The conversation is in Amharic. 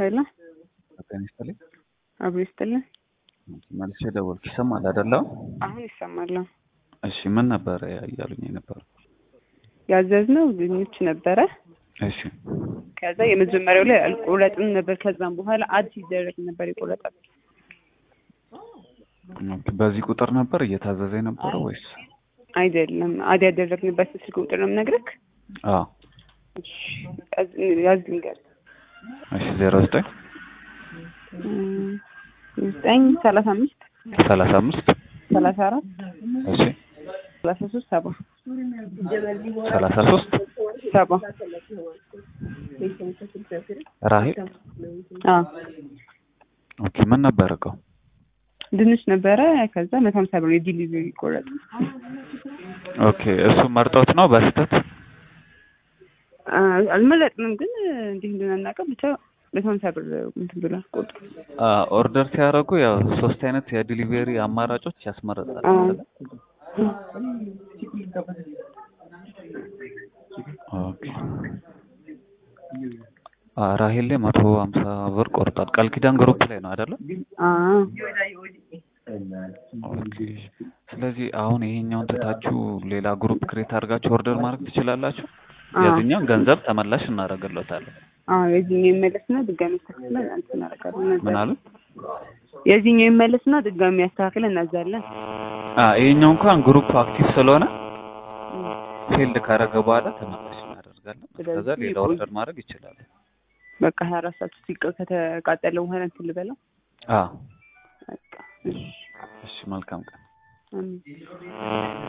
ኃይለ ጤና ይስጥልኝ። አብሮ ይስጥልን። መልሼ ደወልኩ። ይሰማል አይደለም? አሁን ይሰማል። እሺ ምን ነበረ እያሉኝ የነበረው? ያዘዝነው ድንች ነበረ። እሺ ከዛ የመጀመሪያው ላይ አልቆረጥም ነበር። ከዛም በኋላ አድ ሲደረግ ነበር የቆረጠው። ኦኬ፣ በዚህ ቁጥር ነበር እየታዘዘ የነበረው ወይስ? አይደለም አድ ያደረግንበት ስልክ ቁጥር ነው የምነግርህ። አዎ እሺ፣ ያዝ ልንገር እሺ ዜሮ ዘጠኝ ዘጠኝ ሰላሳ አምስት ሰላሳ አምስት ሰላሳ አራት እሺ ሰላሳ ሶስት ሰባ ሰላሳ ሶስት ሰባ ራሄል አዎ ኦኬ ምን ነበር እቃው? ድንች ነበረ። ከዛ መቶ ሀምሳ ብር የዲሊቨሪ ቆረጥ ኦኬ እሱ መርጠውት ነው በስህተት? አልመረጥንም፣ ግን እንዲህ እንድናናቀው ብቻ መቶ ሀምሳ ብር እንትን ብሏል ቁጥር ኦርደር ሲያደርጉ ያው ሶስት አይነት የዲሊቨሪ አማራጮች ያስመርጣል። አዎ። ኦኬ አ ራሄል ላይ መቶ ሀምሳ ብር ቆርጧል። ቃል ኪዳን ግሩፕ ላይ ነው አይደለ? አዎ ኦኬ። ስለዚህ አሁን ይሄኛውን ትታችሁ ሌላ ግሩፕ ክሬት አድርጋችሁ ኦርደር ማድረግ ትችላላችሁ። አዎ። የዚህኛውን ገንዘብ ተመላሽ እናደርግለታለን። አዎ የዚህኛው ይመለስና ድጋሚ ያስተካክለን እንትን እናደርጋለን። ምን አሉ? የዚህኛው ይመለስና ድጋሚ ያስተካክለን እናዛለን። አ ይሄኛው እንኳን ግሩፕ አክቲቭ ስለሆነ ፌልድ ካደረገ በኋላ ተመላሽ እናደርጋለን። ከዛ ስለዚህ ሌላ ኦርደር ማድረግ ይችላሉ። በቃ ሀያ አራት ሰዓት ሲቀ ከተቃጠለ በኋላ እንትን ልበለው። አዎ በቃ እሺ እሺ፣ መልካም ቀን። አሜን።